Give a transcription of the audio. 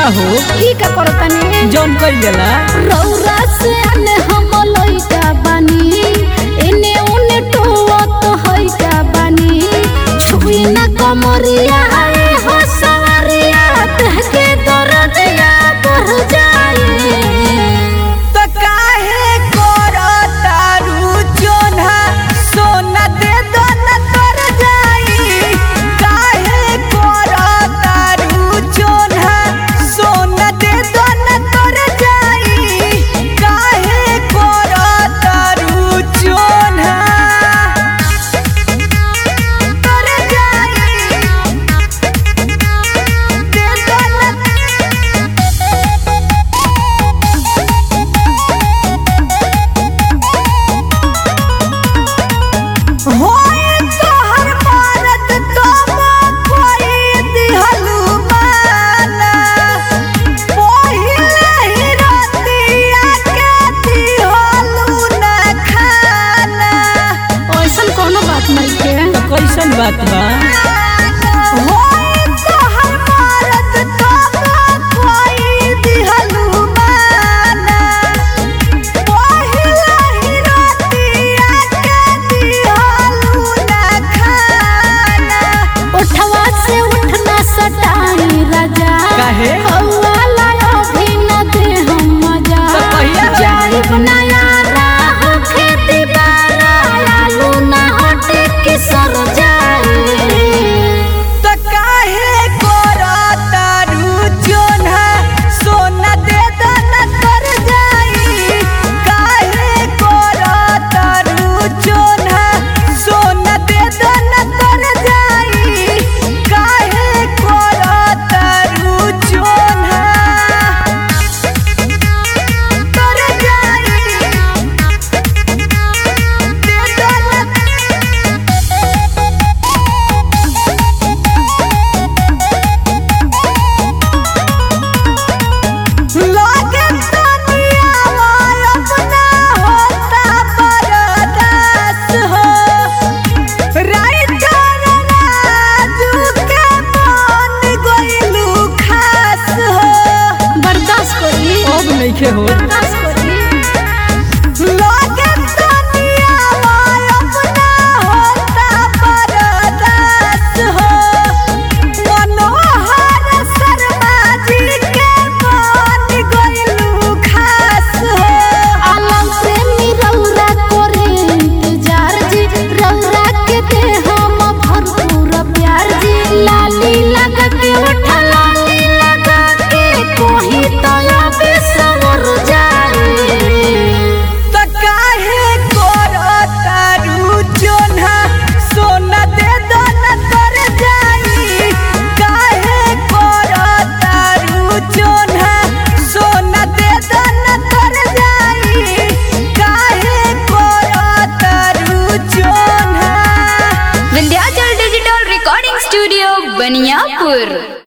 का हो ई का करतानी जौन कइल जाला रौरा से आने हम लइका बानी एने उने टोवा तो हइका बानी छुई ना कमरिया आए हो सवरिया देह के दर्दिया बढ़ जाए तो काहे करतारू जोन्हा सोना दे दो न तर जाई काहे करतारू जोन्हा सोना दे दो न तर जाई काहे करतारू जोन्हा तर जाई दे दो न होए तोहर मरद कब कोई दिहलु माना पहिले ही रतिया के दिहलु न खाना ऐसन कोनो बात नहीं के कैसन बात बा होए तोहर मरद कब कोई दिहलु माना पहिले ही रतिया के दिहलु न खाना उठवा से उठना सटाई राजा काहे? हवा लायो भी न दे हम मजा तो कहिया रे? जाइब ना यारा हो खेती बारा लालू ना हटे के सर जाए तो काहे करतारू जोन्हा सोना दे दो न तर जाई काहे करतारू जोन्हा सोना दे दो न तर जाई काहे करतारू जोन्हा तर जाई दे दो न लागे दुनिया वाला अपना होता बरदास हो राइटर राजू के मन गइलू खास हो बर्दाश्त करी अब नइखे हो बर्दाश्त करी लागे दुनिया वाला अपना होता बरदास हो मनोहर शर्मा जी के मन गइलू खास हो आलम प्रेमी रौरा करे इंतजार जी रौरा के दे हम भरपूर प्यार जी लाली लगा के उठा लाली लगा के कोही तो अबे सवर जाए त काहे करतारू जोन्हा सोना दे दो न तर जाई काहे करतारू जोन्हा सोना दे दो न तर जाई काहे करतारू जोन्हा Vindhyachal digital recording studio Baniyapur